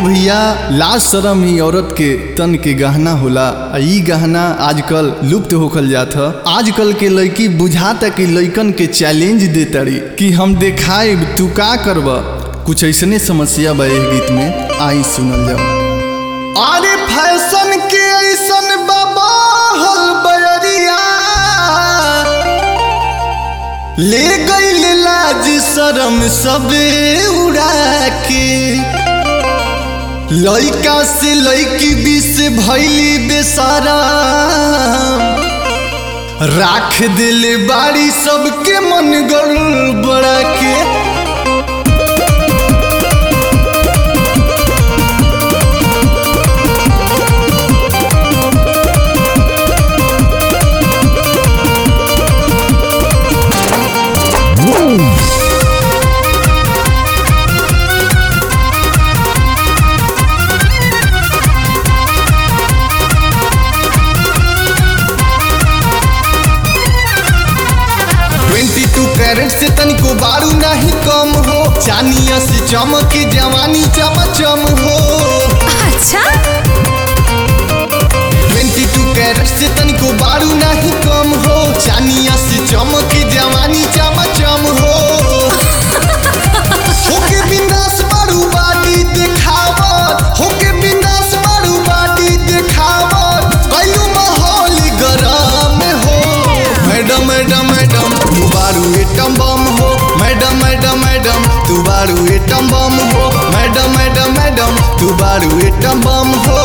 भैया लाज शरम ही औरत के तन के गहना होला आ ई गहना आजकल लुप्त होखल जात ह आजकल के लड़की बुझाता कि लइकन के चैलेंज दे तारी कि हम देखाएब तू का करब कुछ ऐसने समस्या बा एह गीत में आई सुनल जाओ अरे फैशन के ऐसन बाबा हल बयरिया ले गईल लाज शरम सबे उड़ा के लइका से लइकी बीस भैली बेसारा राख दिल बाड़ी सबके मन गड़बड़ा के ट्वेंटी टू कैरेट से तनिको बारू नहीं कम हो चानिया से चमक जवानी चमचम हो अच्छा ट्वेंटी टू कैरेट से तनिको बारू नहीं कम हो चानिया से चमक जवानी चमचम हो होके बिंदास बारू बाडी देखावत होके बिंदास बारू बाडी देखावत कयू माहौल गरम हो मैडम मैडम मैडम तू बारू एटम बम हो मैडम मैडम मैडम तू बारू एटम बम हो मैडम मैडम मैडम तू बारू एटम बम हो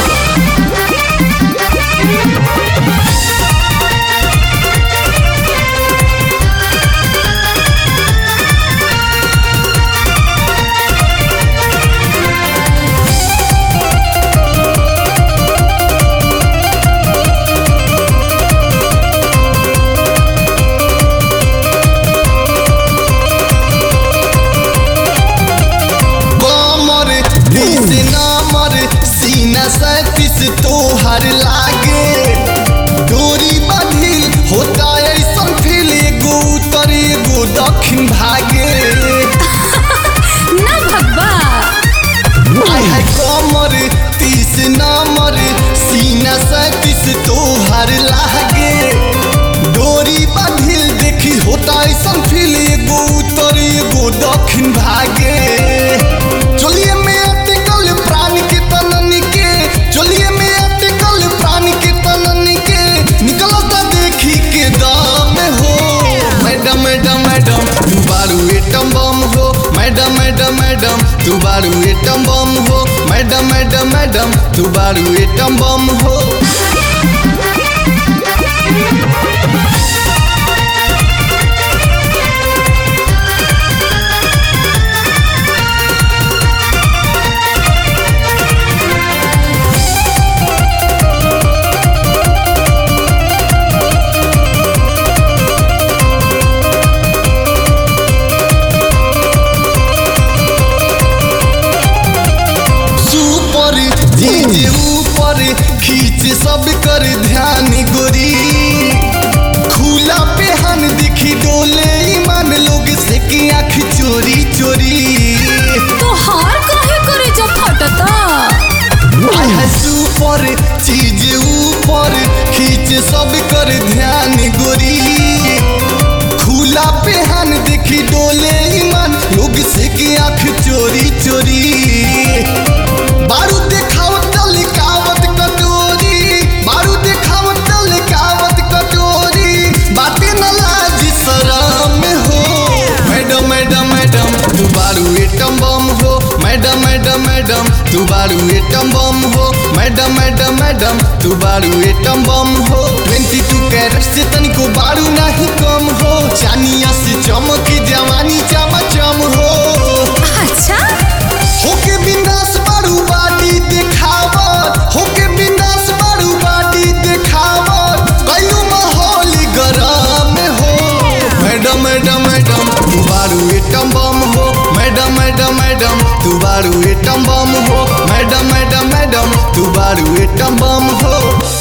कमर बीस नंबर सीना सैतीस तोहर लागे डोरी बाधिल होता ऐसन फील एगो उत्तर एगो दक्षिण भागे ना भगवा आय हाय कमर तीस नंबर सीना सैतीस तोहर लागे डोरी बाधिल देखी होता ऐसन फील एगो उत्तर एगो दक्षिण भागे चलिए में अटकल प्राण के तनन के चलिए में अटकल प्राण के तनन के निकलता देखी के दाम हो मैडम मैडम मैडम तू बारू एटम बम हो मैडम मैडम मैडम तू बारू एटम बम हो मैडम मैडम मैडम तू बारू एटम बम हो सुपर जीजे ऊपर खींच सब कर ध्यान गोरी खुला पेहन दिखी डोले ईमान लोग से की आँख चोरी चोरी तो हार काहे करे जब फटता आय है सुपर चीज ऊपर खींच सब कर ध्यान गोरी खुला पेहन देखी डोले ईमान लोग से की आँख चोरी चोरी बारू देखावत लिकावत कटोरी बारू देखावत लिकावत कटोरी बातें न लाज शरम हो मैडम मैडम मैडम तू बारू एटम बम हो मैडम मैडम मैडम तू बारू एटम बम हो मैडम मैडम मैडम तू बारू एटम बम हो ट्वेंटी टू कैरेट से तनिको बारू नहीं कम हो चानिया से चमक जवानी चमचम हो अच्छा होके बिंदास बारू बाडी देखावत होके बिंदास बारू बाडी देखावत कयू माहौल गरम हो मैडम मैडम मैडम तू बारू एटम बम हो मैडम मैडम मैडम तू बारू एटम बम हो मैडम मैडम मैडम तू बारू एटम बम हो